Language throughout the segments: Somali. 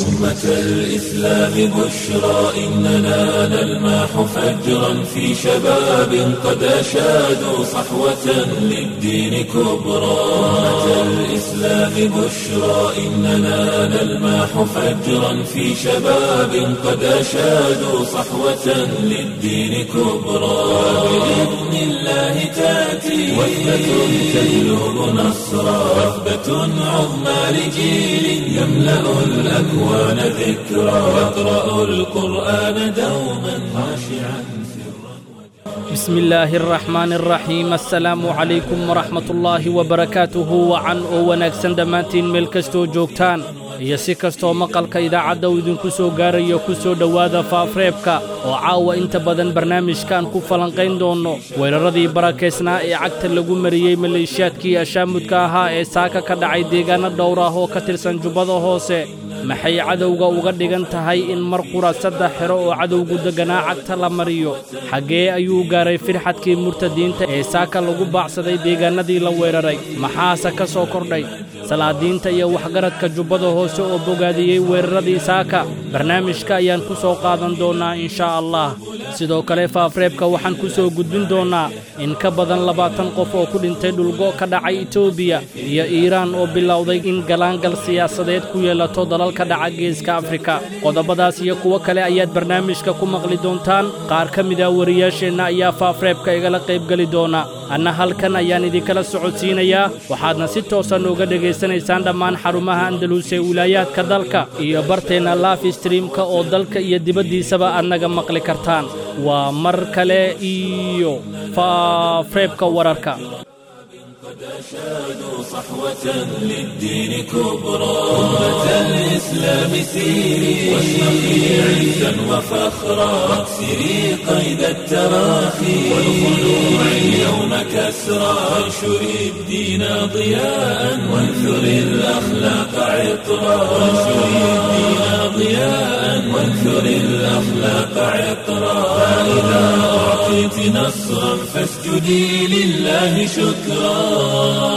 أمة الإسلام بشرى إننا نلمح فجرا في شباب قد أشادوا صحوة للدين كبرى أمة الإسلام بشرى إننا نلمح فجرا في شباب قد أشادوا صحوة للدين كبرى بإذن الله تأتي وثبة تجلب نصرا وثبة عظمى لجيل يملأ الأكوان ذكرا يقرأ القرآن دوما خاشعا بسم الله الرحمن الرحيم السلام عليكم ورحمة الله وبركاته وعن oo wanaagsan dhammaantiin meel kastoo joogtaan iyo si kastoo maqalka idaacadda uu idinku soo gaarayo ku soo dhowaada faafreebka oo caawa inta badan barnaamijkan ku falanqayn doonno weeraradii barakaysnaa ee cagta lagu mariyey maleeshiyaadkii ashaamudka ahaa ee saaka ka dhacay deegaanno dhowr ah oo ka tirsan jubbada hoose maxay cadowga uga dhigan tahay in mar qura saddex xero oo cadowgu degganaa cagta la mariyo xaggee ayuu gaaray firxadkii murtadiinta ee saaka lagu baacsaday deegaannadii la weeraray maxaase ka soo kordhay salaadiinta iyo waxgaradka jubbada hoose oo bogaadiyey weeraradii saaka barnaamijka ayaan ku soo qaadan doonnaa inshaa allah sidoo kale faafreebka waxaan ku soo gudbin doonnaa in ka badan labaatan qof oo ku dhintay dhulgo ka dhacay etoobiya iyo iiraan oo bilowday in galaangal siyaasadeed ku yeelato dalalka dhaca geeska afrika qodobadaas iyo kuwo kale ayaad barnaamijka ku maqli doontaan qaar ka mida wariyaasheenna ayaa faafreebka igala qaybgeli doona anna halkan ayaan idinkala socodsiinayaa waxaadna si toosa nooga dhegaysanaysaan dhammaan xarumaha andalus ee wilaayaadka dalka iyo barteenna laaf streamka oo dalka iyo dibaddiisaba aad naga maqli kartaan waa mar kale iyo faafreebka wararka قد أشادوا صحوة للدين كبرى أمة الإسلام سيري واشرقي عزا وفخرا واكسري قيد التراخي والخلوع اليوم كسرى وانشري الدين ضياء وانثري الأخلاق عطرا وانشري الدين ضياء وانثري الأخلاق عطرا فإذا أعطيت نصرا فاسجدي لله شكرا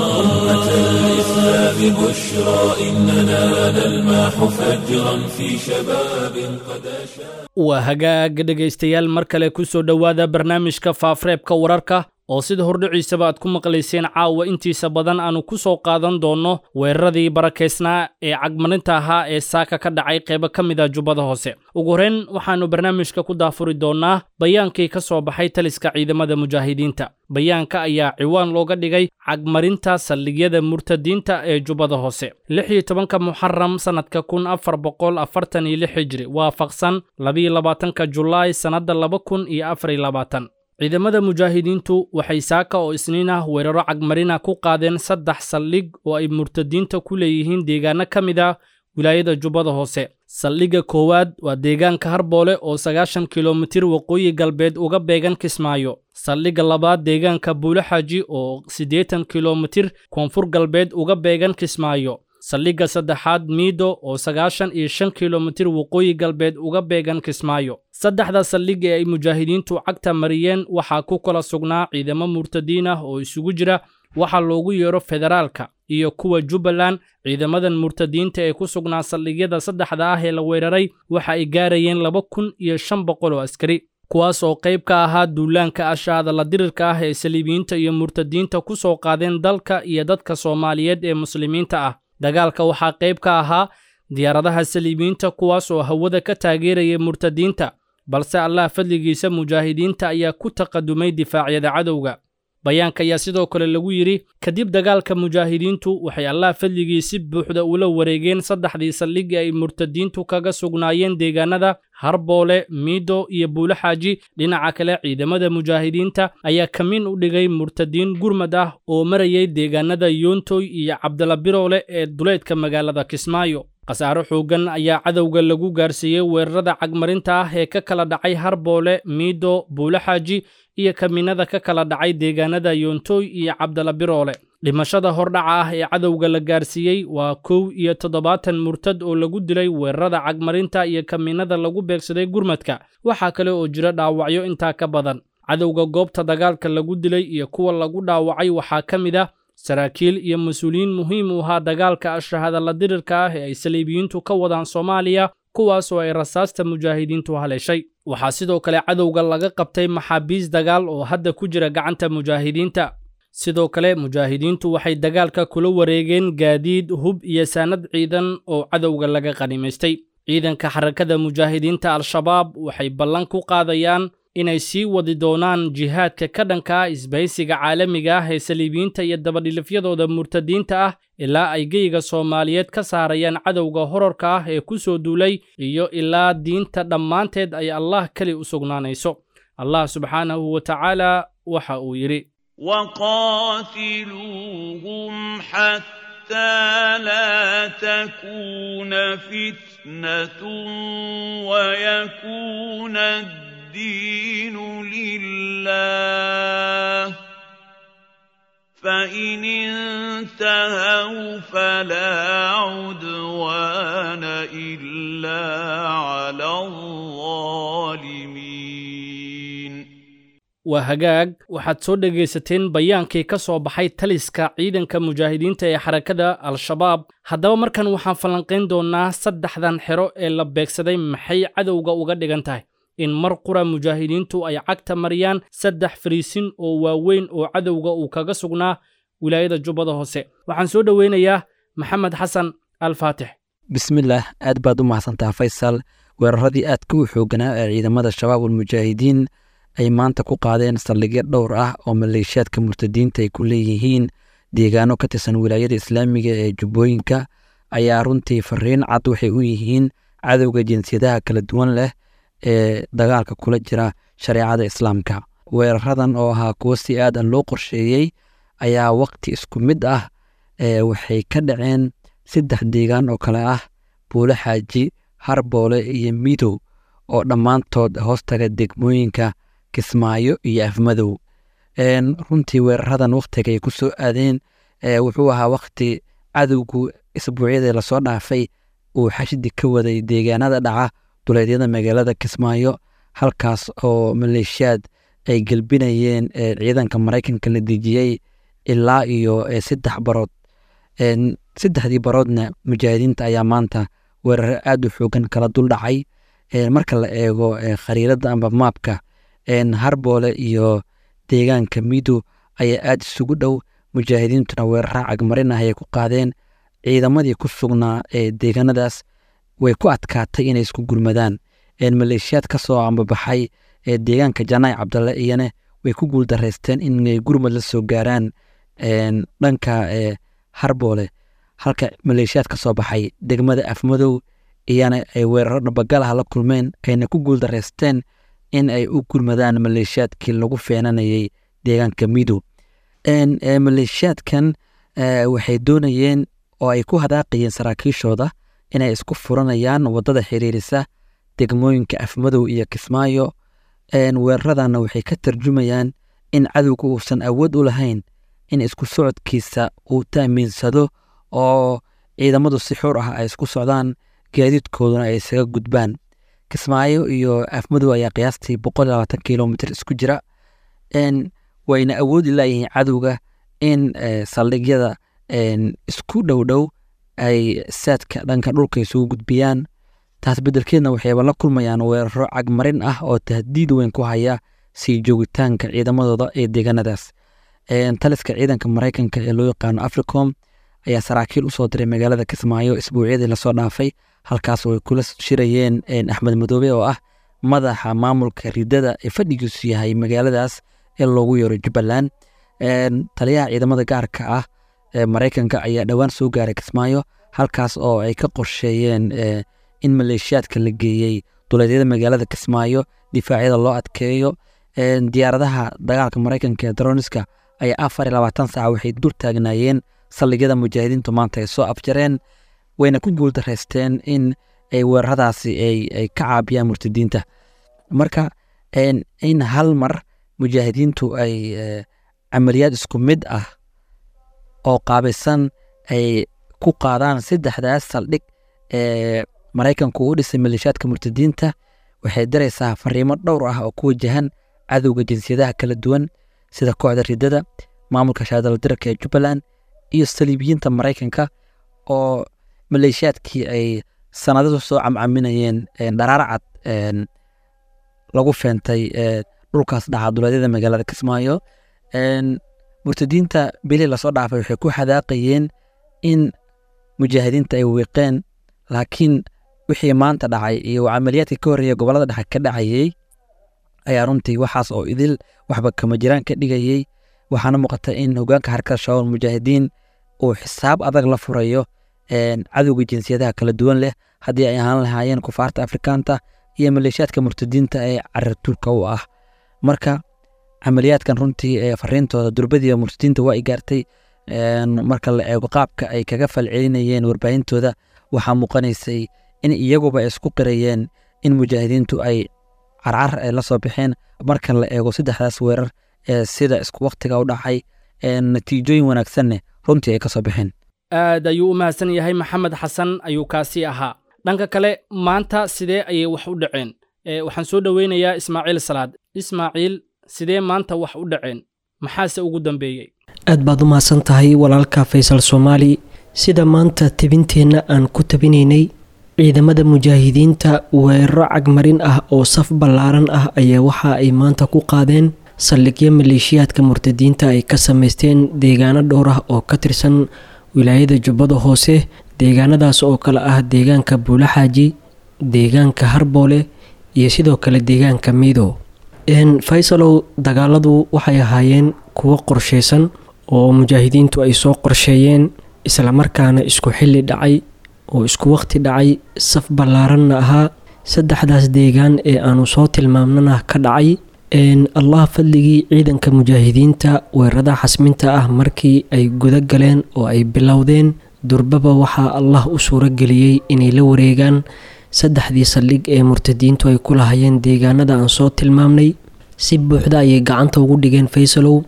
أمة الإسلام بشرى إننا نلمح فجرا في شباب قد أشاد waa hagaag dhegaystayaal mar kale ku soo dhowaada barnaamijka faafreebka wararka oo sida hordhiciisaba aad ku maqlayseen caawa intiisa badan aanu ku soo qaadan doonno weeraradii barakaysnaa ee cagmarinta ahaa ee saaka ka dhacay qaybo ka mid a jubbada hoose ugu horrayn waxaannu barnaamijka ku daafuri doonnaa bayaankii ka soo baxay taliska ciidamada mujaahidiinta bayaanka ayaa ciwaan looga dhigay cagmarinta saldhigyada murtadiinta ee jubbada hoose lix iyo tobanka muxaram sannadka kun afar boqol afartan iyo lix hijri waafaqsan labiyo labaatanka julaay sannadda laba kun iyo afar iyo labaatan ciidamada mujaahidiintu waxay saaka oo isniin ah weeraro cagmarina ku qaadeen saddex saldhig oo ay murtadiinta ku leeyihiin deegaano ka mid ah wilaayada jubbada hoose saldhigga koowaad waa deegaanka harboole oo sagaashan kilomitir waqooyi galbeed uga beegan kismaayo saldhigga labaad deegaanka buulaxaaji oo siddeetan kilomitir koonfur galbeed uga beegan kismaayo saldhigga saddexaad miido oo sagaashan iyo shan kilomitir waqooyi galbeed uga beegan kismaayo saddexda saldhig ee ay mujaahidiintu cagta mariyeen waxaa ku kala sugnaa ciidamo murtadiin ah oo isugu jira waxa loogu yeero federaalka iyo kuwa jubbaland ciidamadan murtadiinta ee ku sugnaa saldhigyada saddexda ah ee la weeraray waxa ay gaarayeen laba kun iyo shan boqol oo askari kuwaas oo qayb ka ahaa duulaanka ashaada la dirirka ah ee saliibiyiinta iyo murtadiinta ku soo qaadeen dalka iyo dadka soomaaliyeed ee muslimiinta ah dagaalka waxaa qayb ka ahaa diyaaradaha saliibiyiinta kuwaas oo hawada ka taageeraya murtadiinta balse allah fadligiisa mujaahidiinta ayaa ku taqadumay difaacyada cadowga bayaanka ayaa sidoo kale lagu yidhi kadib dagaalka mujaahidiintu waxay allah fadligii si buuxda ula wareegeen saddexdii saldhig ay murtadiintu kaga sugnaayeen deegaanada harboole miido iyo buulaxaaji dhinaca kale ciidamada mujaahidiinta ayaa kamiin u dhigay murtadiin gurmad ah oo marayay deegaanada yoontoy iyo cabdala biroole ee duleedka magaalada kismaayo khasaaro xooggan ayaa cadowga lagu gaarsiiyey weerarada cagmarinta ah ee ka kala dhacay harboole miido buulaxaaji iyo kamiinada ka kala dhacay deegaanada yoontoy iyo cabdala biroole dhimashada hordhaca ah ee cadowga la gaarsiiyey waa kow iyo toddobaatan murtad oo lagu dilay weerarada cagmarinta iyo kamiinada lagu beegsaday gurmadka waxaa kale oo jira dhaawacyo intaa ka badan cadowga goobta dagaalka lagu dilay iyo kuwa lagu dhaawacay waxaa ka mid ah saraakiil iyo mas-uuliyiin muhiim u ahaa dagaalka ashahadalla dirirka ah ee ay saliibiyiintu ka wadaan soomaaliya kuwaas oo ay rasaasta mujaahidiintu haleeshay waxaa sidoo kale cadowga laga qabtay maxaabiis dagaal oo hadda ku jira gacanta mujaahidiinta sidoo kale mujaahidiintu waxay dagaalka kula wareegeen gaadiid hub iyo saanad ciidan oo cadowga laga qanimaystay ciidanka xarakada mujaahidiinta al-shabaab waxay ballan ku qaadayaan inay sii wadi doonaan jihaadka ka dhanka ah isbahaysiga caalamiga ah ee saliibiyiinta iyo dabadhilifyadooda murtadiinta ah ilaa ay geyga soomaaliyeed ka saarayaan cadowga horarka ah ee ku soo duulay iyo ilaa diinta dhammaanteed ay allah keli u sugnaanayso allah subxaanahu wa tacaala waxa uu yidhi وقاتلوهم حتى لا تكون فتنة ويكون الدين لله فإن انتهوا فلا عدوان إلا على الظالمين waa hagaag waxaad soo dhegaysateen bayaankii ka soo baxay taliska ciidanka mujaahidiinta ee xarakada al-shabaab haddaba markan waxaan falanqayn doonnaa saddexdan xero ee la beegsaday maxay cadowga uga dhigan tahay in mar qura mujaahidiintu ay cagta mariyaan saddex fariisin oo waaweyn oo cadowga uu kaga sugnaa wilaayada jubbada hoose waxaan soo dhoweynayaa maxamed xasan al faatix bismillaah aad baad u mahadsantaha faysal weeraradii aadka u xooganaa ee ciidamada shabaab ulmujaahidiin ay maanta ku qaadeen saldhigyo dhowr ah oo maleeshiyaadka murtadiinta ay ku leeyihiin deegaano ka tirsan wilaayada islaamiga ee jubbooyinka ayaa runtii fariin cad waxay u yihiin cadowga jinsiyadaha kala duwan leh ee dagaalka kula jira shareecada islaamka weeraradan oo ahaa kuwo si aadan loo qorsheeyey ayaa waqti isku mid ah waxay ka dhaceen saddex deegaan oo kale ah buule xaaji harboole iyo midow oo dhammaantood hoostaga degmooyinka kismaayo iyo afmadow runtii weeraradan wakhtiga ay ku soo aadeen wuxuu ahaa wakhti cadowgu isbuucyadii lasoo dhaafay uu xashidi ka waday deegaanada dhaca duleedyada magaalada kismaayo halkaas oo maleeshiyaad ay gelbinayeen ciidanka maraykanka la dejiyey ilaa iyo saddex barood saddexdii baroodna mujaahidiinta ayaa maanta weeraro aad u xoogan kala dul dhacay marka la eego khariirada amba maabka harboole iyo deegaanka mido ayaa aad isugu dhow mujaahidiintuna weerara cagmarin ah ayay ku qaadeen ciidamadii ku sugnaa ee deegaanadaas way ku adkaatay inay isku gurmadaan maleeshiyaad ka soo ambabaxay ee deegaanka janaay cabdalle iyana way ku guuldareysteen inay gurmad la soo gaaraan dhanka harboole halka maleeshiyaad ka soo baxay degmada afmadow iyana ay weeraro dhabagalah la kulmeen ayna ku guuldareysteen in ay u gurmadaan maleeshiyaadkii lagu feenanayay deegaanka midow maleeshiyaadkan waxay doonayeen oo ay ku hadaaqayeen saraakiishooda inay isku furanayaan wadada xiriirisa degmooyinka afmadow iyo kismaayo weeraradanna waxay ka tarjumayaan in cadowga uusan awood u lahayn in isku socodkiisa uu taamiinsado oo ciidamadu si xur ah ay isku socdaan gaadiidkooduna ay isaga gudbaan kismaayo iyo afmadow ayaa qiyaastii boqol iyo labaatan kilomitr isku jira wayna awoodi laayihiin cadowga in saldhigyada isku dhow dhow ay saadka dhanka dhulka isugu gudbiyaan taas beddelkeedna waxayba la kulmayaan weeraro cagmarin ah oo tahdiid weyn ku haya sii joogitaanka ciidamadooda ee deegaanadaas taliska ciidanka maraykanka ee loo yaqaano africom ayaa saraakiil usoo diray magaalada kismaayo isbuucyadii lasoo dhaafay halkaas oo ay kula shirayeen axmed madoobe oo ah madaxa maamulka ridada ee fadhigiisu yahay magaaladaas ee loogu yeero jubbaland taliyaha ciidamada gaarka ah ee maraykanka ayaa dhowaan soo gaaray kismaayo halkaas oo ay ka qorsheeyeen in maleeshiyaadka la geeyey duleedyada magaalada kismaayo difaacyada loo adkeeyo diyaaradaha dagaalka maraykanka ee daroniska ayaa afar iyo labaatan saaca waxay dul taagnaayeen saldhigyada mujaahidiintu maanta ay soo afjareen wayna ku guuldareysteen in ay weeraradaasi ay ka caabiyaan murtadiinta marka in hal mar mujaahidiintu ay camaliyaad isku mid ah oo qaabaysan ay ku qaadaan saddexdaas saldhig ee maraykanku u dhisay maleeshiyaadka murtadiinta waxay diraysaa fariimo dhowr ah oo ku wajahan cadowga jinsiyadaha kala duwan sida kooxda ridada maamulka shaadaldirarka ee jubbaland iyo saliibiyiinta maraykanka oo maleeshiyaadkii ay sanadadu soo camcaminayeen dharaar cad lagu feentay dhulkaas dhacaduleedyada magaalada kismaayo murtadiinta bili lasoo dhaafay waxay ku xadaaqayeen in mujaahidiinta ay wiiqeen laakiin wixii maanta dhacay iyo camaliyaadka ka horreeya gobolada dhexe ka dhacayey ayaa runtii waxaas oo idil waxba kama jiraan ka dhigayey waxaana muuqata in hogaanka xarakada shabaab mujaahidiin uu xisaab adag la furayo cadowga jinsiyadaha kala duwan leh haddii ay ahaan lahaayeen kufaarta afrikaanta iyo maleeshiyaadka murtadiinta ee carartuurka u ah marka camaliyaadkan runtii ee fariintooda durbadiiba murtadiinta waa i gaartay marka la eego qaabka ay kaga falcelinayeen warbaahintooda waxaa muuqanaysay in iyaguba isku qirayeen in mujaahidiintu ay carcar ay la soo baxeen marka la eego saddexdaas weerar ee sida isku waktiga u dhacay natiijooyin wanaagsanne runtii ay ka soo baxeen aad ayuu u mahadsan yahay maxamed xasan ayuu kaasi ahaa dhanka kale maanta sidee ayay wax u dhaceen waxaan soo dhoweynayaa ismaaciil salaad ismaaciil sidee maanta wax u dhaceen maxaase ugu dambeeyey aad baad u mahadsan tahay walaalka faysal soomaali sida maanta tebinteenna aan ku tabinaynay ciidamada mujaahidiinta weeraro cagmarin ah oo saf ballaaran ah ayaa waxa ay maanta ku qaadeen saldhigyo maleeshiyaadka murtadiinta ay ka samaysteen deegaano dhowr ah oo ka tirsan wilaayada jubbada hoose deegaanadaas oo kale ah deegaanka buulaxaaji deegaanka harboole iyo sidoo kale deegaanka miido faysalow dagaaladu waxay ahaayeen kuwo qorsheysan oo mujaahidiintu ay soo qorsheeyeen islamarkaana isku xilli dhacay oo isku waqti dhacay saf ballaaranna ahaa saddexdaas deegaan ee aanu soo tilmaamnana ka dhacay allah fadligii ciidanka mujaahidiinta weerarada xasminta ah markii ay guda galeen oo ay bilowdeen durbaba waxaa allah u suuro geliyey inay la wareegaan saddexdii saldhig ee murtadiintu ay ku lahayeen deegaanada aan soo tilmaamnay si buuxda ayay gacanta ugu dhigeen faysalow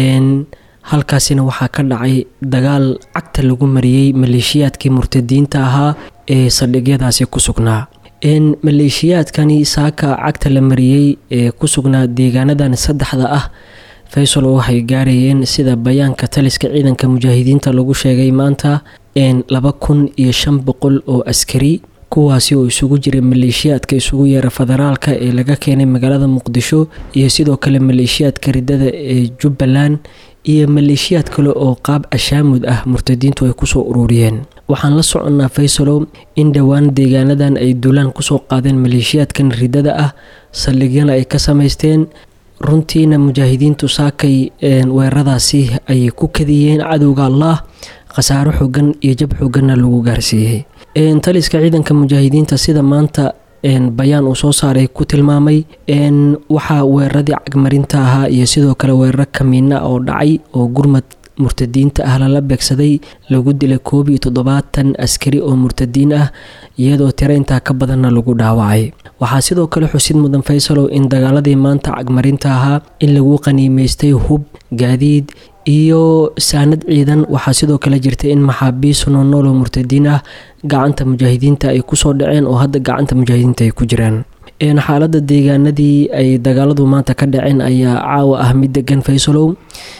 halkaasina waxaa ka dhacay dagaal cagta lagu mariyey maleeshiyaadkii murtadiinta ahaa ee saldhigyadaasi ku sugnaa maleeshiyaadkani saaka cagta la mariyey ee ku sugnaa deegaanadan saddexda ah faysal waxay gaarayeen sida bayaanka taliska ciidanka mujaahidiinta lagu sheegay maanta laba kun iyo shan boqol oo askari kuwaasi oo isugu jira maleeshiyaadka isugu yeera federaalka ee laga keenay magaalada muqdisho iyo sidoo kale maleeshiyaadka ridada ee jubbaland iyo maleeshiyaad kale oo qaab ashaamud ah murtadiintu ay kusoo ururiyeen waxaan la soconnaa faysalow in dhowaan deegaanadan ay duulaan kusoo qaadeen maleeshiyaadkan ridada ah saldhigyana ay ka samaysteen runtiina mujaahidiintu saakay weeraradaasi ayay ku kadiyeen cadowga allah khasaaro xoogan iyo jab xooganna lagu gaarsiiyey taliska ciidanka mujaahidiinta sida maanta bayaan uu soo saaray ku tilmaamay waxaa weeraradii cagmarinta ahaa iyo sidoo kale weeraro kamiina oo dhacay oo gurmad murtadiinta ah lala beegsaday lagu dilay koob iyo toddobaatan askari oo murtadiin ah iyadoo tiro intaa ka badanna lagu dhaawacay waxaa sidoo kale xusid mudan faysalow in dagaaladii maanta cagmarinta ahaa in lagu qaniimeystay hub gaadiid iyo saanad ciidan waxaa sidoo kale jirta in maxaabiis noonool oo murtadiin ah gacanta mujaahidiinta ay kusoo dhaceen oo hadda gacanta mujaahidiinta ay ku jiraan xaalada deegaanadii ay dagaaladu maanta ka dhaceen ayaa caawa ah mid degan faysalow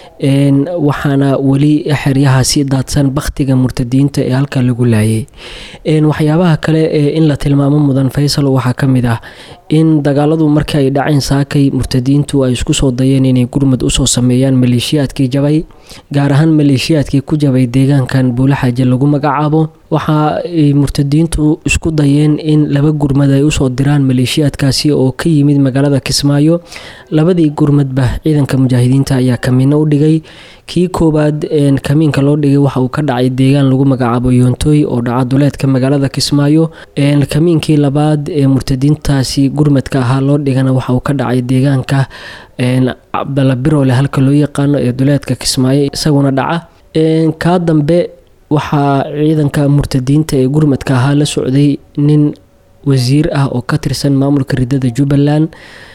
waxaana weli xeryahaasi daadsan bakhtiga murtadiinta ee halka lagu laayay waxyaabaha kale ee in la tilmaamo mudan faysal waxaa ka mid ah in dagaaladu markii ay dhaceen saakay murtadiintu ay isku soo dayeen inay gurmad usoo sameeyaan maleeshiyaadkii jabay gaar ahaan maleeshiyaadkii ku jabay deegaankan buulaxaaje lagu magacaabo waxa ay murtadiintu isku dayeen in laba gurmad ay usoo diraan maleeshiyaadkaasi oo ka yimid magaalada kismaayo labadii gurmadba ciidanka mujaahidiinta ayaa kamiino u dhigay kii koowaad kamiinka loo dhigay waxa uu ka dhacay deegaan lagu magacaabo yoontoy oo dhaca duleedka magaalada kismaayo kamiinkii labaad ee murtadiintaasi gurmadka ahaa loo dhigana waxa uu ka dhacay deegaanka cabdalabirole halka loo yaqaano ee duleedka kismaayo isaguna dhaca kaa dambe waxaa ciidanka murtadiinta ee gurmadka ahaa la socday nin wasiir ah oo ka tirsan maamulka ridada jubbaland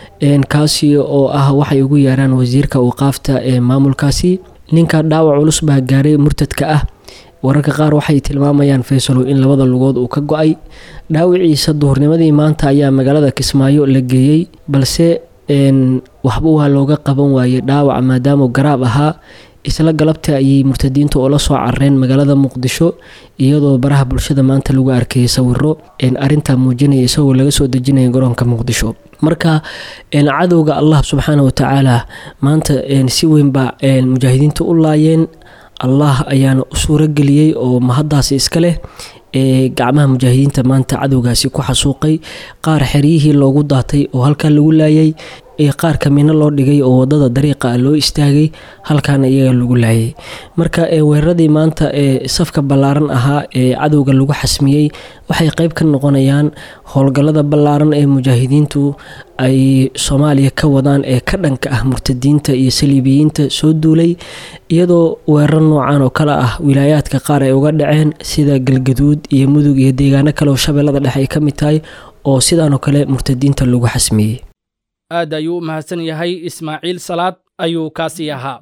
kaasi oo ah waxay ugu yeeraan wasiirka awqaafta ee maamulkaasi ninka dhaawac culus baa gaaray murtadka ah wararka qaar waxay tilmaamayaan faysalow in labada lugood uu ka go-ay dhaawiciisa duhurnimadii maanta ayaa magaalada kismaayo la geeyey balse waxba waa looga qaban waayey dhaawac maadaama garaab ahaa isla galabta ayay murtadiintu oo la soo carareen magaalada muqdisho iyadoo baraha bulshada maanta lagu arkayay sawiro arintaa muujinaya isagoo laga soo dejinaya garoonka muqdisho marka cadowga allah subxaana watacaala maanta si weynba mujaahidiinta u laayeen allah ayaana u suurageliyey oo mahaddaasi iska leh ee gacmaha mujaahidiinta maanta cadowgaasi ku xasuuqay qaar xeryihii loogu daatay oo halkaa lagu laayay qaar kamino loo dhigay oo wadada dariiqa loo istaagay halkaana iyaga lagu laayay marka weeraradii maanta ee safka ballaaran ahaa ee cadowga lagu xasmiyey waxay qeyb ka noqonayaan howlgallada ballaaran ee mujaahidiintu ay soomaaliya ka wadaan ee ka dhanka ah murtadiinta iyo saliibiyiinta soo duulay iyadoo weerar noocan oo kale ah wilaayaadka qaar ay uga dhaceen sida galgaduud iyo mudug iyo deegaano kale oo shabeellada dhexe ay ka mid tahay oo sidaanoo kale murtadiinta lagu xasmiyey aad ayuu u mahadsan yahay ismaaciil salaad ayuu kaasii ahaa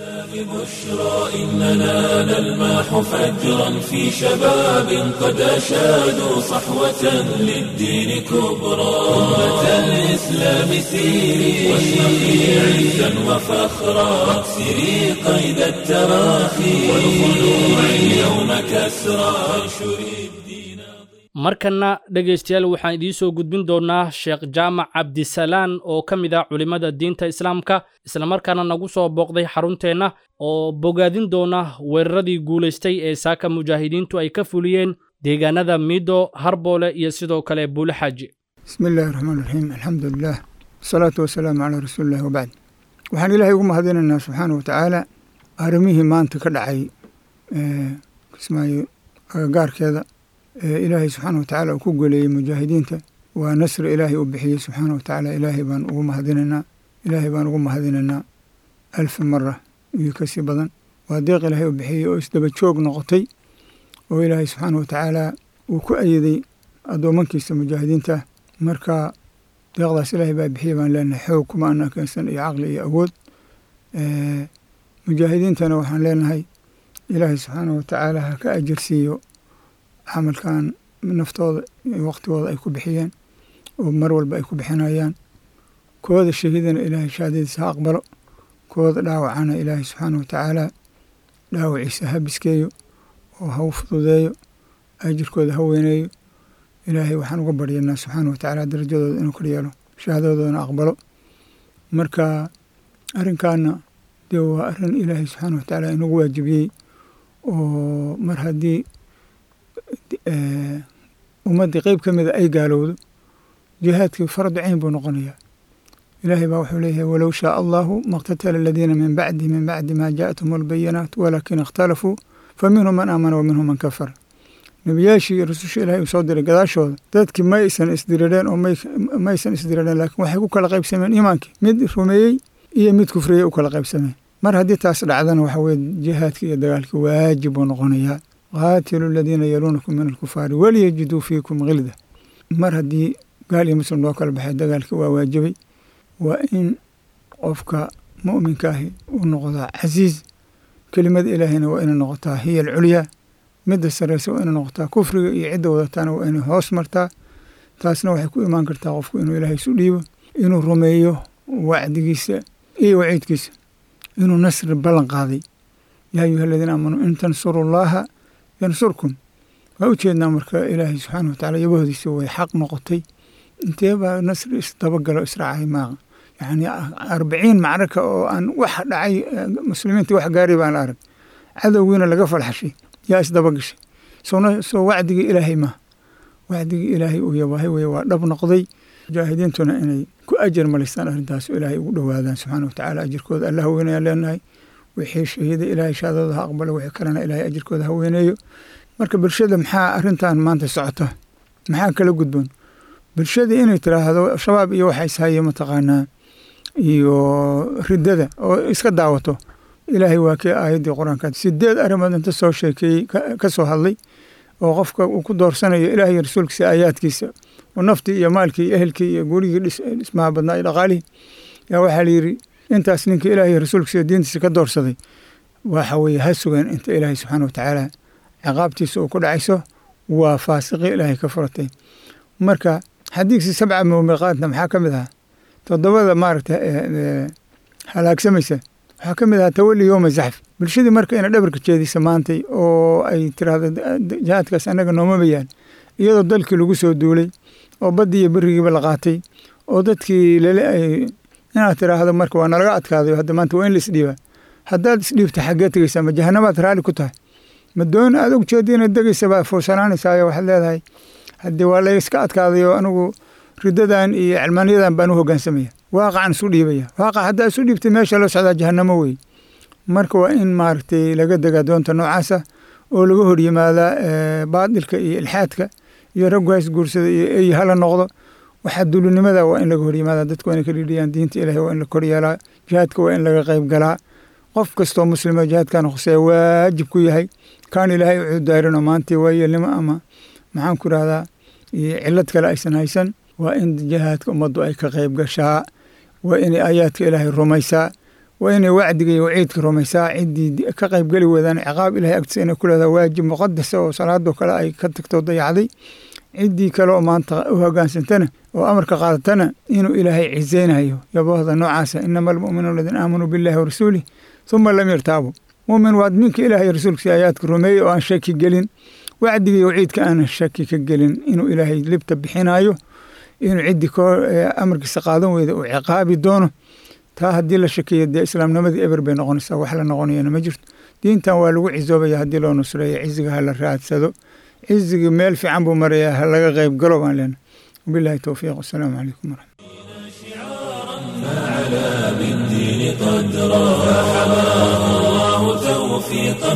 بشرى إننا نلمح فجرا في شباب قد أشادوا صحوة للدين كبرى أمة الإسلام سيري واشرقي عزا وفخرا واكسري قيد التراخي والخلوع اليوم كسرى وانشري الدين markanna dhegaystayaal waxaan idiin soo gudbin doonnaa sheekh jaamac cabdisalaan oo ka mid ah culimmada diinta islaamka islamarkaana nagu soo booqday xarunteenna oo bogaadin doona weeraradii guulaystay ee saaka mujaahidiintu ay ka fuliyeen deegaanada miido harboole iyo sidoo kale buule xaaji bismi illaahi raxmaan raxiim alxamdu lilah wasalaatu wasalaamu calaa rasuulillahi wabacd waxaan ilaahay ugu mahadinaynaa subxaana wa tacaala arrimihii maanta ka dhacay kismaayo agagaarkeeda ilaahay subxaana watacaala uu ku goleeyey mujaahidiinta waa nasri ilaahay uu bixiyey subxaana watacaala ilaahay baan ugu mahadinaynaa ilaahay baan ugu mahadinaynaa alfi mara iyo kasii badan waa deeq ilaahay uu bixiyey oo isdaba joog noqotay oo ilaahay subxaana watacaala uu ku ayiday addoomankiisa mujaahidiinta marka deeqdaas ilaahay baa bixiyey baan leenahay xoog kuma ana keensan iyo caqli iyo awood mujaahidiintana waxaan leenahay ilaahay subxaana watacaala ha ka ajarsiiyo camalkan naftooda iyo waqtigooda ay ku bixiyeen oo mar walba ay ku bixinayaan kooda shahiidana ilaahay shahaadadiisa ha aqbalo kooda dhaawacana ilaahay subxaana watacaala dhaawaciisa ha biskeeyo oo ha u fududeeyo ajirkooda ha weyneeyo ilaahay waxaan uga baryanaa subxaana watacaala darajadooda inuu kor yeelo shahaadadoodana aqbalo marka arrinkaana dee waa arrin ilaahay subxaana watacaala inagu waajibiyey oo mar haddii ummaddii qeyb ka mida ay gaalowdo jihaadkii fardu cayn buu noqonayaa ilaahay baa wuxuu leeyahay walow shaaa allahu maqtatala aladiina min bacdi min bacdi maa jaaءathum albayinaat walaakin ikhtalafuu faminhum man aamana wa minhum man kafara nebiyaashii iyo rususha ilahay uu soo diray gadaashooda dadkii ma aysan isdirireen oo ma aysan isdirireen laakiin waxay ku kala qaybsameen iimaankii mid rumeeyey iyo mid kufriyey u kala qaybsameen mar haddii taas dhacdana waxa weye jihaadkii iyo dagaalkii waajib buu noqonayaa qaatilu aladiina yaluunakum min alkufaari waliyajiduu fiikum khilda mar haddii gaal iyo muslim loo kala baxay dagaalkii waa waajibay waa in qofka mu'minka ahi u noqdaa casiiz kelimada ilaahayna waa inay noqotaa hiya alculyaa midda sarreysa waa inay noqotaa kufriga iyo cidda wadataana waa inay hoos martaa taasna waxay ku imaan kartaa qofku inuu ilaahay isu dhiibo inuu rumeeyo wacdigiisa iyo waciidkiisa inuu nasri ballan qaaday yaa ayuha aladiina aamanuu in tansuru llaaha yansurkum waa u jeednaa marka ilaahay subxaana watacala yabahoodiisa way xaq noqotay intee baa nasri isdabagalo israacay maaqa yacni arbaciin macraka oo aan wax dhacay muslimiinta wax gaaray baan la arag cadowgiina laga falxashay yaa isdabagashay sowna soo wacdigii ilaahay maaha wacdigii ilaahay uu yabahay weye waa dhab noqday mujaahidiintuna inay ku ajar malaystaan arrintaas ilaahay ugu dhowaadaan subxaana watacaala ajirkooda alla ha weynayaan leenahay wixii shahiida ilaahay shahaadada ha aqbalo wixii kalena ilaahay ajirkooda ha weyneeyo marka bulshada maxaa arrintan maanta socota maxaa kala gudboon bulshadii inay tiraahdo shabaab iyo waxa ishaye mataqaanaa iyo riddada oo iska daawato ilaahay waa kii aayaddii qur-aanka sideed arrimood inta soo sheekeeyey ka soo hadlay oo qofka uu ku doorsanayo ilaahay rasuulkiisa aayaadkiisa oo naftii iyo maalkii iyo ehelkii iyo gurigii dhismaha badnaa iyo dhaqaalihii yaa waxaa la yidhi intaas ninkii ilaahay rasuulkiisa diintiisa ka doorsaday waxa weeye ha sugeen inta ilaahay subxaana watacaala ciqaabtiisa uu ku dhacayso waa faasiqii ilaahay ka furatay marka xadiigsi sabca muumiqaadna maxaa ka mid ahaa toddobada maaragta halaagsamaysa waxaa ka mid ahaa tawali yooma zaxf bulshadii marka inay dhabarka jeedisa maantay oo ay tiraahdo jihaadkaas annaga nooma bayaan iyadoo dalkii lagu soo duulay oo baddii iyo berigiiba la qaatay oo dadkii lale ay inaad tiraahdo marka waa nalaga adkaaday hadda maanta waa in la isdhiibaa haddaad isdhiibta xaggee tegeysaa ma jahanamaad raalli ku tahay ma doon aad og jeeda inaad degeysa baa fuursanaanaysaayo waxaad leedahay haddii waa layska adkaadayo anigu riddadan iyo cilmaaniyadan baan u hoggaansamaya waaqacan isu dhiibaya waaqac haddaa isu dhiibtay meesha loo socdaa jahanamo wey marka waa in maaragtay laga degaa doonta noocaasa oo laga hor yimaadaa baadilka iyo ilxaadka iyo raggu hays guursada iyo ey hala noqdo waxaa dulinimada waa in laga hor yimaada dadku waa inay ka dhidhiyaan diinta ilahi waa in la kor yeelaa jihaadka waa in laga qayb galaa qof kastoo muslima jihaadkan khuseeya waajib ku yahay kaan ilaahay u cudaarino maantii waayeelnimo ama maxaan ku rahdaa cilad kale aysan haysan waa in jihaadka ummaddu ay ka qayb gashaa waa inay aayaadka ilaahay rumaysaa waa inay wacdiga iyo waciidka rumaysaa ciddii ka qaybgeli weedaan ciqaab ilahay agtiisa inay ku leedaha waajib muqadasa oo salaadoo kale ay ka tagto dayacday ciddii kale oo maanta u hogaansantana oo amarka qaadatana inuu ilaahay cizeynayo yaboohda noocaasa inama almu'minuuna aladiina aamanuu billahi warasuulih uma lam yartaabuu mumin waad minka ilaahay rasuulkiisa aayaadka rumeeyey oo aan shaki gelin wacdiga iyo waciidka aanan shaki ka gelin inuu ilaahay libta bixinayo inuu ciddii amarkiisa qaadan weyda uu ciqaabi doono taa haddii la shakeeyo dee islaamnimadii eber bay noqonaysaa wax la noqonayana ma jirto diintan waa lagu cizoobaya haddii loo nusreeyo ciziga ha la raadsado cizigii meel fiican buu marayaa ha laga qayb galo baan leenahay wabillahi towfiiq wasalaamu calaykum waraxmat فعلى بالدين قدرا فحماه الله توفيقا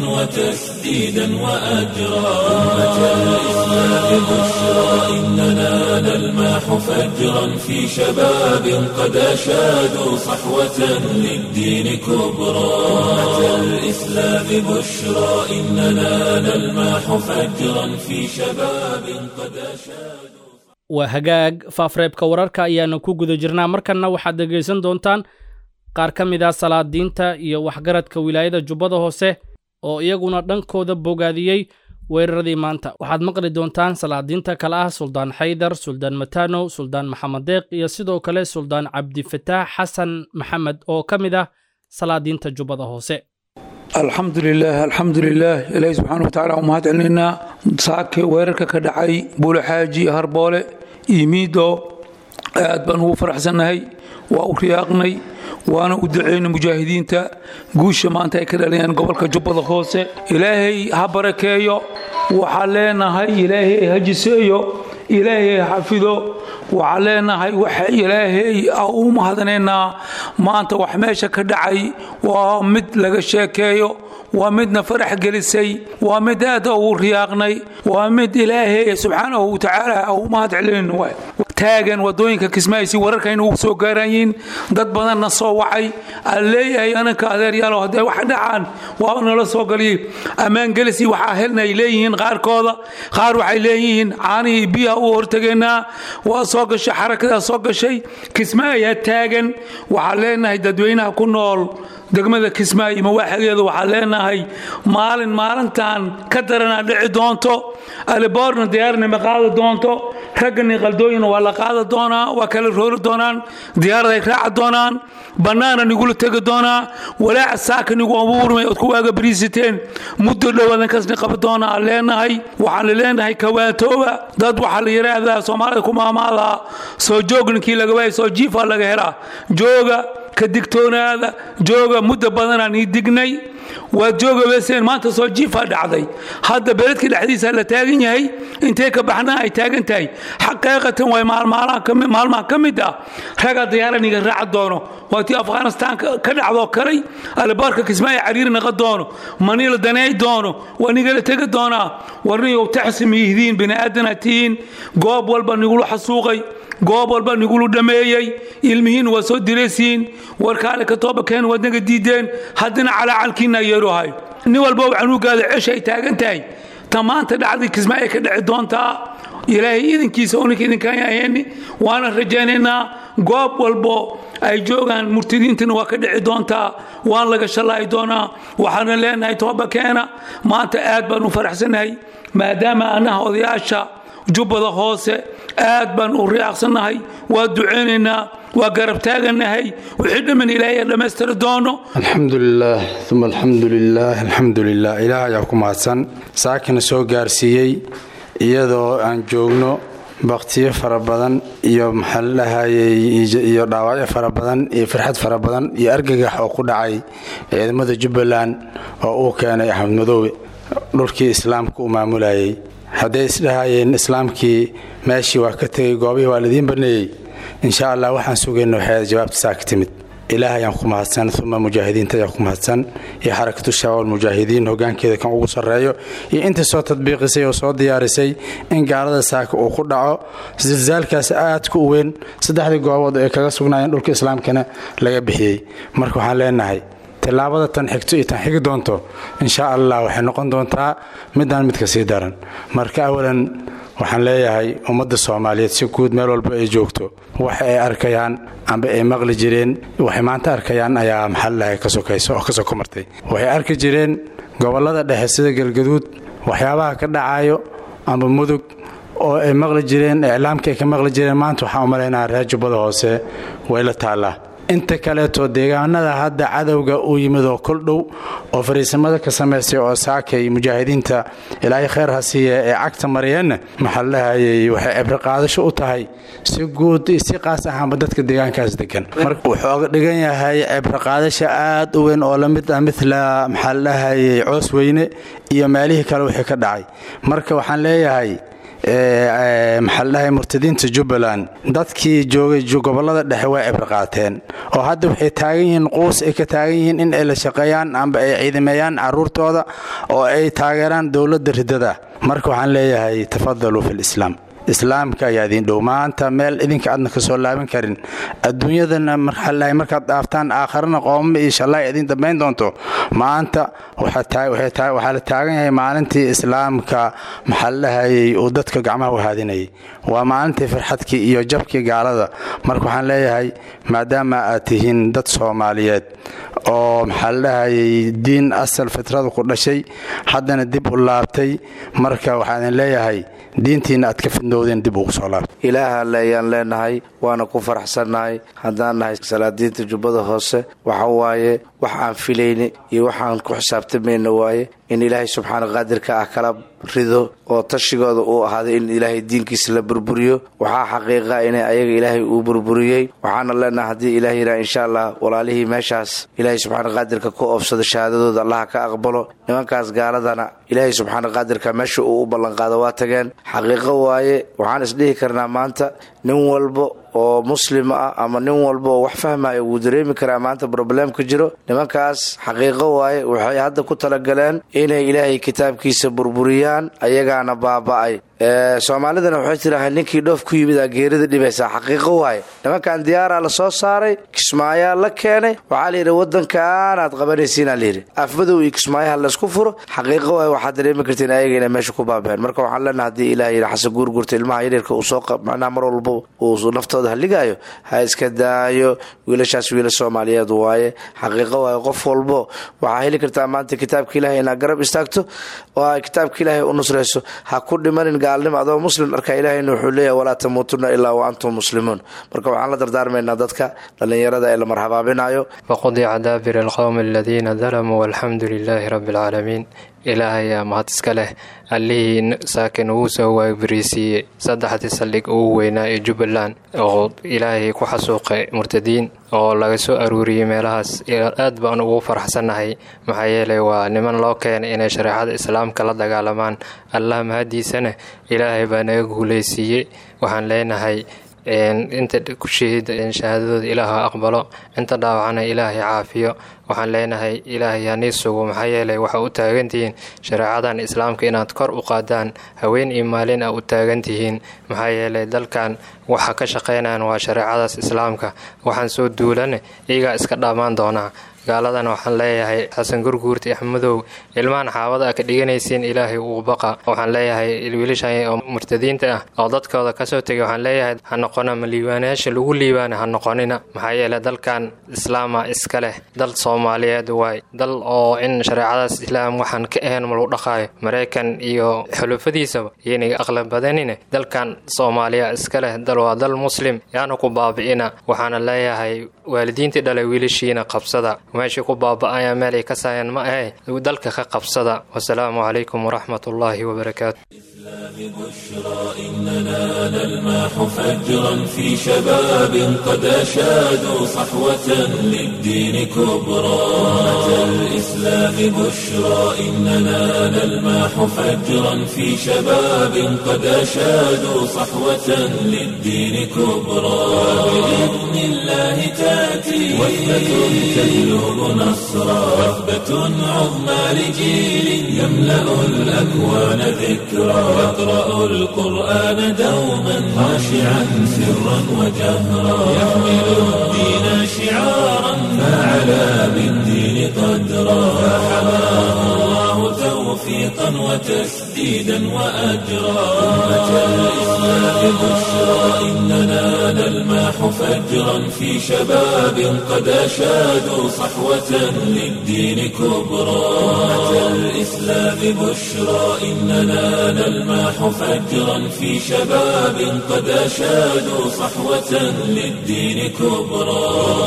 وتسديدا وأجرا أمة الإسلام بشرى إننا نلماح فجرا في شباب قد أشادوا صحوة للدين كبرى أمة الإسلام بشرى إننا نلماح فجرا في شباب قد أشادوا waa hagaag faafreebka wararka ayaanu ku guda jirnaa markanna waxaad dhegaysan doontaan qaar ka mid ah salaadiinta iyo waxgaradka wilaayada jubbada hoose oo iyaguna dhankooda bogaadiyey weeraradii maanta waxaad maqli doontaan salaadiinta kale ah suldaan xaydar suldaan matano suldaan maxamed deeq iyo sidoo kale suldaan cabdifataax xasan maxamed oo ka mid ah salaadiinta jubbada hoose alxamdu lilaah alxamdu lilaah ilaahi subxaana watacaala u mahad celinaynaa saake weerarka ka dhacay buulaxaaji harboole iyo miido aad baan ugu faraxsannahay waa u riyaaqnay waana u duceynay mujaahidiinta guusha maanta ay ka dhalinayaan gobolka jubbada hoose ilaahay ha barakeeyo waxaa leenahay ilaahay ha jiseeyo ilaahay ha xafido waxaa leenahay waxa ilaahay u mahadanaynaa maanta wax meesha ka dhacay waa mid laga sheekeeyo waa midna farax gelisay waa mid aad ugu riyaaqnay waa mid ilaahay subxaanahu watacaala u mahad celin taagan wadooyinka kismaaysi wararkayna ugu soo gaarayiin dad badanna soo wacay aan leeyahay ananka adeeryaalo haddee wax dhacaan waa nala soo galiyey ammaangelisi waxaa helna ay leeyihiin qaarkooda qaar waxay leeyihiin caanihii biyaha u hortegeynaa waa soo gashay xarakadaa soo gashay kismaayaa taagan waxaan leenahay dadweynaha ku nool degmada kismaayo mawaaxigeedu waxaan leenahay maalin maalintan ka daranaa dhici doonto aliboorna diyaarnima qaadi doonto raggani qaldooyina waa la qaadi doonaa waa kala roori doonaan diyaaraday raaci doonaan bannaana nigula tegi doonaa walaaca saaka nigu abuurmay ood ku waaga bariisiteen muddo dhowaadan kasni qabi doonaa aan leenahay waxaan la leenahay kawaatooba dad waxaa la yidhaahdaa soomaalida ku maamaadaa soo joog ninkii laga waayay soo jiifaa laga helaa jooga ka digtoonaada jooga muddo badanaan ii dignay waad jooga weyseen maanta soo jiifaa dhacday hadda beledka dhexdiisa la taagan yahay intee ka baxnaa ay taagan tahay xaqiiqatan way maalmaha ka mid ah ragaa diyaaraniga raaca doono waa tii afghanistaan ka dhacdoo kalay alibaarka kismaayo cariiri naqa doono maniila daneey doono waa nigala tegi doonaa warniyow taxsim yihidiin bini'aadana tihiin goob walba nigula xasuuqay goob walba nigulu dhammeeyey ilmihiin waa soo diraysiin warkaale ka toobakeen waad naga diideen haddana calaacalkiinna yeeruhay nin walba canuugaada cesha ay taagan tahay ta maanta dhacdii kismaayo ka dhici doontaa ilaahay idinkiisa uninka idinkaan ahayni waana rajaynaynaa goob walbo ay joogaan murtidiintana waa ka dhici doontaa waan laga shallaayi doonaa waxaana leenahay toobakeena maanta aad baan u faraxsanahay maadaama annaha odayaasha jubbada hoose aad baan u riyaaqsannahay waa duceynaynaa waa garab taaganahay wixii dhamman ilaahay dhammaystiri doono alxamdu lilaah uma alxamdu lilaah alxamdu lilah ilaah ayaa ku mahadsan saakina soo gaarsiiyey iyadoo aan joogno baktiyo fara badan iyo maxaa la dhahayey iyo dhaawacyo fara badan iyo farxad fara badan iyo argagax oo ku dhacay ciidamada jubbaland oo uu keenay axmed madoobe dhulkii islaamka uu maamulayay hadday isdhahayeen islaamkii meeshii waa ka tegay goobihii waa laidiin baneeyey insha allah waxaan sugayna waxay jawaabta saa ka timid ilaah ayaan ku mahadsan uma mujaahidiinta ayaan ku mahadsan iyo xarakatu shabaab mujaahidiin hogaankeeda kan ugu sarreeyo iyo intii soo tadbiiqisay oo soo diyaarisay in gaalada saaka uu ku dhaco silsaalkaas aadka u weyn saddexdii goobood ay kaga sugnaayeen dhulka islaamkana laga bixiyey marka waxaan leenahay tillaabada tan xigto iyo tan xigi doonto insha allah waxay noqon doontaa midaan midka sii daran marka awalan waxaan leeyahay ummadda soomaaliyeed si guud meel walba ay joogto waxa ay arkayaan amba ay maqli jireen waxay maanta arkayaan ayaa maxaladahay ka sokayso oo ka soko martay waxay arki jireen gobollada dhexe sida galgaduud waxyaabaha ka dhacayo amba mudug oo ay maqli jireen iclaamka ay ka maqli jireen maanta waxaan u malaynaha reer jubbada hoose way la taallaa inta kaleeto deegaanada hadda cadowga uu yimid oo kol dhow oo fariisamada ka samaystay oo saakay mujaahidiinta ilaahay khayr ha siiya ee cagta mariyeenna maxaa la dhahayey waxay cibro qaadasho u tahay si guud si qaas ahaanba dadka deegaankaas degan marka wuxuu oga dhigan yahay cibro qaadasha aad u weyn oo lamid ah midla maxaa la dhahayey coos weyne iyo meelihii kale wixii ka dhacay marka waxaan leeyahay maxaa ladhahay murtadiinta jubbaland dadkii joogay gobollada dhexe way cibro qaateen oo hadda waxay taagan yihiin quus ay ka taagan yihiin in ay la shaqeeyaan amba ay ciidameeyaan caruurtooda oo ay taageeraan dowladda riddada marka waxaan leeyahay tafadaluu fi lislaam islaamka ayaa idin dhow maanta meel idinka aadna ka soo laaban karin adduunyadana marxaalahay markaad dhaaftaan aakharana qoomama iyo shallaay idin dambayn doonto maanta waxaa la taagan yahay maalintii islaamka maxaa la dhahayey uu dadka gacmaha u haadinayay waa maalintii farxadkii iyo jabkii gaalada marka waxaan leeyahay maadaama aad tihiin dad soomaaliyeed oo maxaa la dhahayey diin asal fitrada ku dhashay haddana dib u laabtay marka waxaan idin leeyahay diintiina aad ka fidnowdeen dib ugu soo laabtay ilaaha alle ayaan leenahay waana ku faraxsannahay haddaan nahay salaadiinta jubbada hoose waxa waaye wax aan filayni iyo waxaan ku xisaabtamayna waaye in ilaahay subxaana qaadirka ah kala rido oo tashigooda uu ahaaday in ilaahay diinkiisa la burburiyo waxaa xaqiiqa inay ayaga ilaahay uu burburiyey waxaana leenahay haddii ilaah yidhaha insha allah walaalihii meeshaas ilaahay subxaana qaadirka ku oobsado shahaadadooda allaha ka aqbalo nimankaas gaaladana ilaahay subxaana qaadirka meesha uu u ballanqaado waa tageen xaqiiqo waaye waxaan isdhihi karnaa maanta nin walbo oo muslim ah ama nin walba oo wax fahmaya wuu dareemi karaa maanta broblemka jiro nimankaas xaqiiqo waaye waxay hadda ku talagaleen inay ilaahay kitaabkiisa burburiyaan ayagaana baaba'ay soomaalidana waxay tidhaaha ninkii dhoof ku yimid aa geerida dhibaysaa xaqiiqo waaye nimankan diyaaraa la soo saaray kismaayaa la keenay waxaa layidhi wadankaanaad qabanaysiinaa layidhi afmadow iyo kismaayaha laysku furo xaqiiqo waaye waxaad dareemi kartiin ayaga inay meesha ku baabeen marka waxaan leenaha haddii ilaah yidhi xasan guurgurta ilmaha yaryarka uu soo macnaha mar walba uu naftooda haligaayo ha iska daayo wiilashaas wiila soomaaliyeed waaye xaqiiqo waaye qof walbo waxaa heli kartaa maanta kitaabka ilahay inaad garab istaagto oo ay kitaabka ilaahay u nusrayso ha ku dhimanin gaalnimo adoo muslim arka ilaahayna wuxuu leeyahay walaa tamuutuna ilaa wa antum muslimuun marka waxaan la dardaarmaynaa dadka dhallinyarada ee la marhabaabinayo waqodica daabir alqowmi aladiina dalamuu walxamdu lilaahi rabbi alcaalamiin ilaahayaa mahad iska leh allihii saakin uu soo waabariisiiyey saddexdii saldhig ugu weynaa ee jubbaland oo ilaahay ku xasuuqay murtadiin oo laga soo aruuriyey meelahaas aad baan ugu faraxsannahay maxaa yeelay waa niman loo keenay inay shareecada islaamka la dagaalamaan allah mahadiisana ilaahay baa naga guulaysiiyey waxaan leenahay inta ku shahiida shahaadadooda ilaaha aqbalo inta dhaawacana ilaahay caafiyo waxaan leenahay ilaahay hanii sugo maxaa yeelay waxa u taagantihiin shareecadan islaamka inaad kor u qaadaan haween iyo maalin a u taagantihiin maxaa yeelay dalkan waxa ka shaqaynayan waa shareecadaas islaamka waxaan soo duulane iyagaa iska dhammaan doonaa gaaladan waxaan leeyahay xasan gurguurta iyo axmadow ilmahan xaawada a ka dhiganaysiin ilaahay uu baqa waxaan leeyahay wiilashan oo murtadiinta ah oo dadkooda kasoo tegay waxaan leeyahay ha noqona ma liibaanayaasha lagu liibaana ha noqonina maxaa yeele dalkan islaama iska leh dal soomaaliyeed waay dal oo in shareecadaas islaam waxaan ka ahayn ma lagu dhaqaayo maraykan iyo xulufadiisaba yaynaga aqlan badanine dalkan soomaaliya iska leh dal waa dal muslim yaana ku baabi'ina waxaana leeyahay waalidiintii dhalay wiilashiina qabsada meeshii ku baaba'aya meel ay ka saayaan ma ahe dalka ka qabsada wasalaamu calaykum waraxmat ullaahi wabarakaatu بشرى إننا نلماح فجرا في شباب قد أشادوا صحوة للدين كبرى أتى الإسلام بشرى إننا نلماح فجرا في شباب قد أشادوا صحوة للدين كبرى بإذن الله تأتي وثبة تهلب نصرا وثبة عظمى لجيل يملأ الأكوان ذكرى يقرأ القرآن دوما خاشعا سرا وجهرا يحمل الدين شعارا فعلى بالدين قدرا فحماه الله توفيقا وتسديدا وأجرا أمة الإسلام بشرى إننا نلماح فجرا في شباب قد أشادوا صحوة للدين كبرى أمة الإسلام بشرى إننا نلماح فجرا في شباب قد أشادوا صحوة للدين كبرى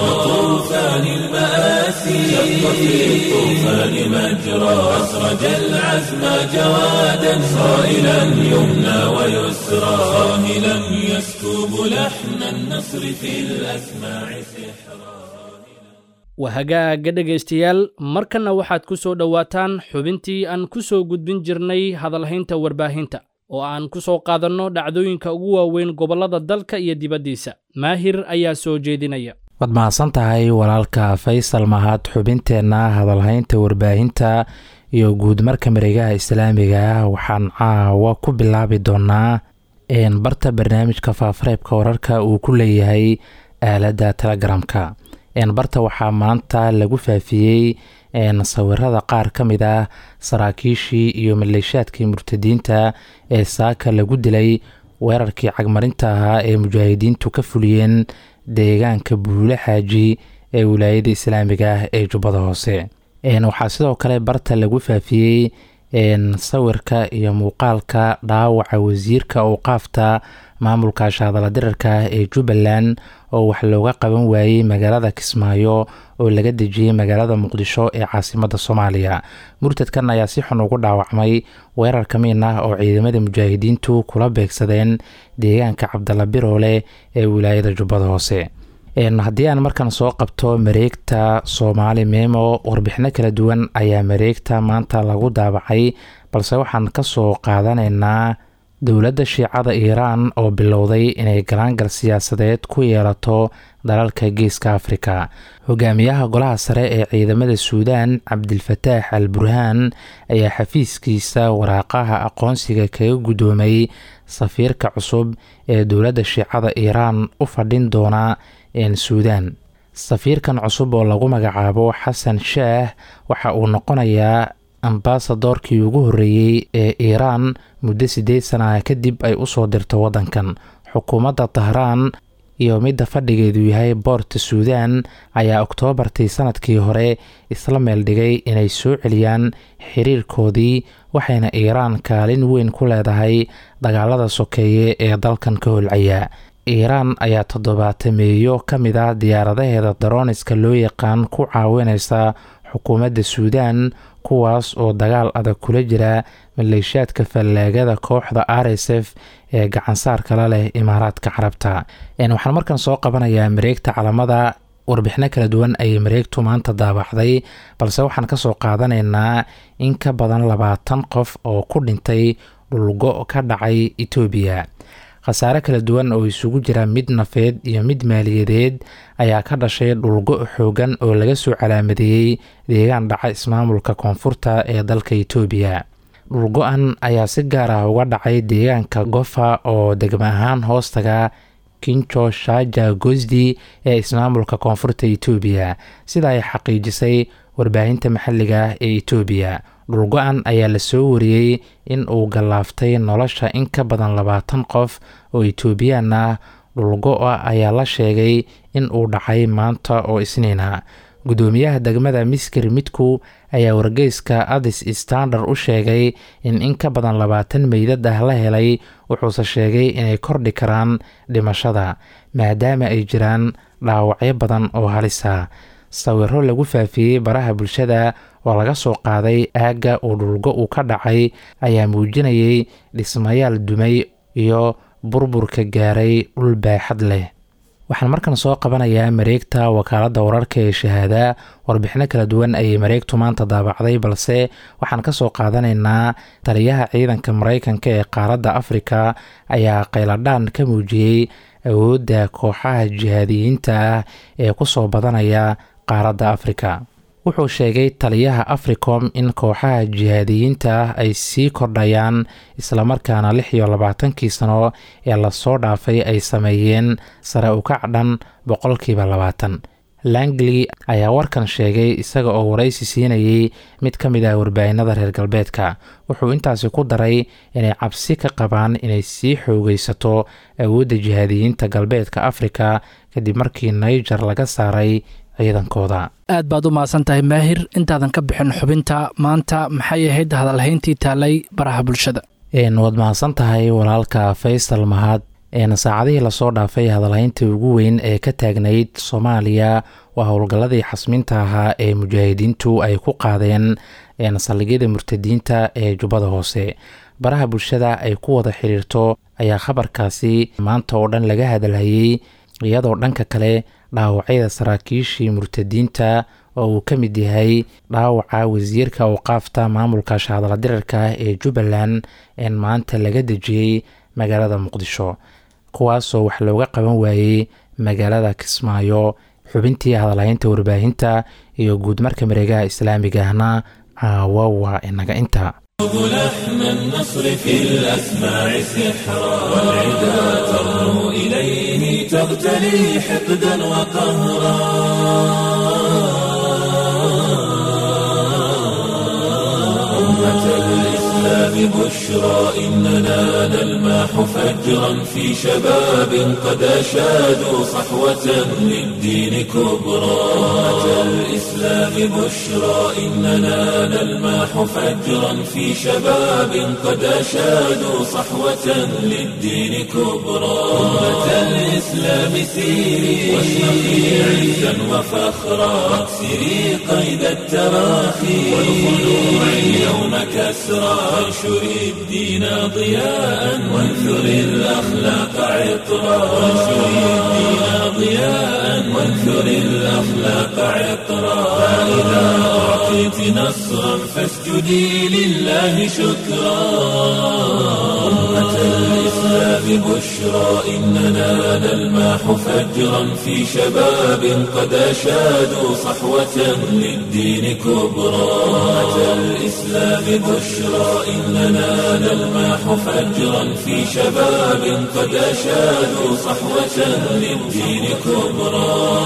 طوفان المآسي شق في الطوفان مجرى أسرج العزم جوادا صائلا يمنى ويسرى صاهلا يسكب لحن النصر في الأسماع سحرا wahagaaga dhegaystayaal markanna waxaad ku soo dhowaataan xubintii aan ku soo gudbin jirnay hadalhaynta warbaahinta oo aan ku soo qaadanno dhacdooyinka ugu waaweyn gobollada dalka iyo dibaddiisa maahir ayaa soo jeedinaya waad mahadsan tahay walaalka faysal mahad xubinteenna hadalhaynta warbaahinta iyo guudmarka mareegaha islaamiga waxaan caawa ku bilaabi doonaa barta barnaamijka faafareebka wararka uu ku leeyahay aaladda telegramka barta waxaa maanta lagu faafiyey sawirada qaar ka mid ah saraakiishii iyo maleeshaadkii murtadiinta ee saaka lagu dilay weerarkii cagmarinta ahaa ee mujaahidiintu ka fuliyeen deegaanka buule xaaji ee wilaayada islaamiga ah ee jubbada hoose waxaa sidoo kale barta lagu faafiyey sawirka iyo muuqaalka dhaawaca wasiirka owqaafta maamulka shaadala dirarka ee jubbaland oo wax looga qaban waayey magaalada kismaayo oo laga dejiyey magaalada muqdisho ee caasimada soomaaliya murtadkan ayaa si xun ugu dhaawacmay weerar ka miin ah oo ciidamada mujaahidiintu kula beegsadeen deegaanka cabdalla biroole ee wilaayada jubbada hoose haddii aan markan soo qabto mareegta soomaali memo warbixino kala duwan ayaa mareegta maanta lagu daabacay balse waxaan kasoo qaadanaynaa dowladda shiicada iiraan oo bilowday inay galaangal siyaasadeed ku yeelato dalalka geeska afrika hogaamiyaha golaha sare ee ciidamada suudaan cabdilfataax al burhaan ayaa xafiiskiisa waraaqaha aqoonsiga kaga guddoomay safiirka cusub ee dowladda shiicada iiraan u fadhin doona suudaan safiirkan cusub oo lagu magacaabo xasan shaah waxa uu noqonayaa ambasadorkii ugu horreeyey ee iiraan muddo siddeed sana kadib ay usoo dirto waddankan xukuumadda tahraan iyo midda fadhigeedu yahay boorta suudaan ayaa oktoobartii sanadkii hore isla meel dhigay inay soo celiyaan xiriirkoodii waxayna iiraan kaalin weyn ku leedahay dagaalada sokeeye ee dalkan ka holcaya iiraan ayaa toddobaatameeyo ka mid ah diyaaradaheeda darooniska loo yaqaan ku caawinaysa xukuumadda suudaan kuwaas oo dagaal adag kula jira maleeshaadka fallaagada kooxda r s f ee gacansaarkala leh imaaraadka carabta waxaan markan soo qabanayaa mareegta calamada warbixino kala duwan ayay mareegtu maanta daabacday balse waxaan kasoo qaadanaynaa in ka badan labaatan qof oo ku dhintay dhulgo ka dhacay etoobiya khasaare kala duwan oo isugu jira mid nafeed iyo mid maaliyadeed ayaa ka dhashay dhulgo xoogan oo laga soo calaamadeeyey deegaan dhaca ismaamulka koonfurta ee dalka etoobiya dhulgo-an ayaa si gaar ah uga dhacay deegaanka gofa oo degma ahaan hoostaga kinjo shaja gosdi ee ismaamulka koonfurta etoobiya sida ay xaqiijisay warbaahinta maxalliga ah ee etoobiya dhulgo-an ayaa la soo wariyey in uu gallaaftay nolosha in ka badan labaatan qof oo etoobiyaan ah dhulgo-a ayaa la sheegay in uu dhacay maanta oo isniina guddoomiyaha degmada miskir midku ayaa wargeyska adis standard u sheegay in in ka badan labaatan meydad ah la helay wuxuuse sheegay inay kordhi karaan dhimashada maadaama ay jiraan dhaawacyo badan oo halisa sawiro lagu faafiyey baraha bulshada oo laga soo qaaday aagga uu dhulgo uu ka dhacay ayaa muujinayay dhismayaal dumay iyo burburka gaaray dhul baaxad leh waxaan markan soo qabanayaa mareegta wakaaladda wararka ee shahaada warbixino kala duwan ayay mareegtu maanta daabacday balse waxaan ka soo qaadanaynaa taliyaha ciidanka maraykanka ee qaaradda afrika ayaa qayladhaan ka muujiyey awoodda kooxaha jihaadiyiinta ah ee ku soo badanaya qaaradda afrika wuxuu sheegay taliyaha africom in kooxaha jihaadiyiinta ah ay sii kordhayaan islamarkaana lix iyo labaatankii sano ee lasoo dhaafay ay sameeyeen sare ukac dhan boqolkiiba labaatan langley ayaa warkan sheegay isaga oo waraysi siinayay mid ka mid ah warbaahinada reer galbeedka wuxuu intaasi ku daray inay cabsi ka qabaan inay sii xoogeysato awoodda jihaadiyiinta galbeedka afrika kadib markii naiger laga saaray ciidankooda aad baad u mahadsan tahay maahir intaadan ka bixin xubinta maanta maxay ahayd hadalhayntii taalay baraha bulshada waad mahadsan tahay walaalka faysal mahad saacadihii lasoo dhaafay hadalhaynta ugu weyn ee ka taagnayd soomaaliya waa howlgalladii xasminta ahaa ee mujaahidiintu ay ku qaadeen saldhigyada murtadiinta ee jubbada hoose baraha bulshada ay ku wada xiriirto ayaa khabarkaasi maanta oo dhan laga hadalhayey iyadoo dhanka kale dhaawacyada saraakiishii murtadiinta oo uu ka mid yahay dhaawaca wasiirka awqaafta maamulka shahadala dirarka ee jubbaland een maanta laga dejiyey magaalada muqdisho kuwaasoo wax looga qaban waayey magaalada kismaayo xubintii hadalhaynta warbaahinta iyo guudmarka mareegaha islaamiga ahna caawa waa inaga inta لحن النصر في الأسماع سحرا والعدا ترنو إليه تغتلي حقدا وقهرا أمة الإسلام بشرى إننا نلماح فجرا في شباب قد أشادوا صحوة للدين كبرى أمة الإسلام بشرى إننا نلماح فجرا في شباب قد أشادوا صحوة للدين كبرى أمة الإسلام سيري واشرقي عزا وفخرا واكسري قيد التراخي والخلوع اليوم كسرى وانشري الدين ضياء وانثري الأخلاق عطرا وانشري الدين ضياء وانثري الأخلاق عطرا فإذا أعطيت نصرا فاسجدي لله شكرا أمة الإسلام بشرى إننا نلماح فجرا في شباب قد أشادوا صحوة للدين كبرى أمة الإسلام بشرى إننا نلماح فجرا في شباب قد أشادوا صحوة للدين كبرى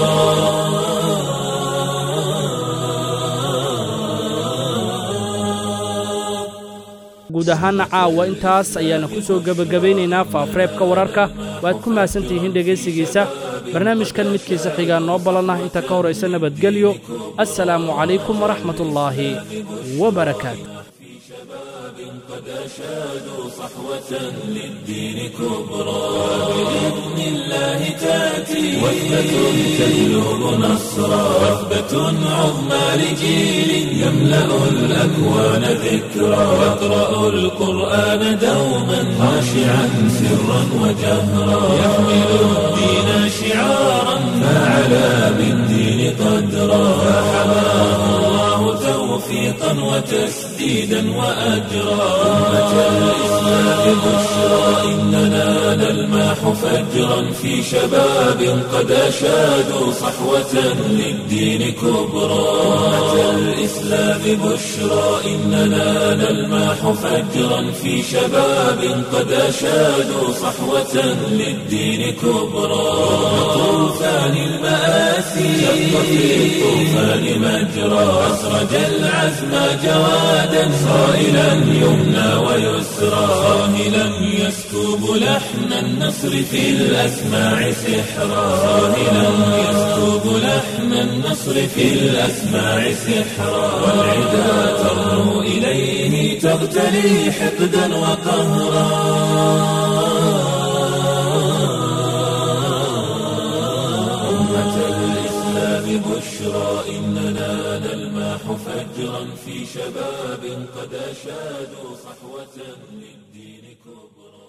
guud ahaana caawa intaas ayaana ku soo gebagabaynaynaa faafareebka wararka waad ku mahadsantihiin dhegaysigiisa barnaamijkan midkiisa xigaa noo ballanah inta ka horaysa nabadgelyo assalaamu calaykum waraxmatullaahi wabarakaatu قد أشادوا صحوة للدين كبرى بإذن الله تأتي وثبة تجلب نصرا وثبة عظمى لجيل يملأ الأكوان ذكرا يقرأ القرآن دوما خاشعا سرا وجهرا يحمل الدين شعارا فعلى بالدين قدرا فحماه الله توفيقا وتسديدا وأجرا أمة الإسلام الإسلام بشرى إننا نلمح فجرا في شباب قد أشادوا صحوة للدين كبرى أمة الإسلام بشرى إننا نلمح فجرا في شباب قد أشادوا صحوة للدين كبرى طوفان المآسي شق في الطوفان مجرى أسرج العزم جوادا صائلا يمنى ويسرى صاهلا يسكب لحن النصر في الأسماع سحرا صاهلا يسكب لحن النصر في الأسماع سحرا والعدا ترنو إليه تغتلي حقدا وقهرا أمة الإسلام بشرى إننا نلمح فجرا في شباب قد أشادوا صحوة للدين كبرى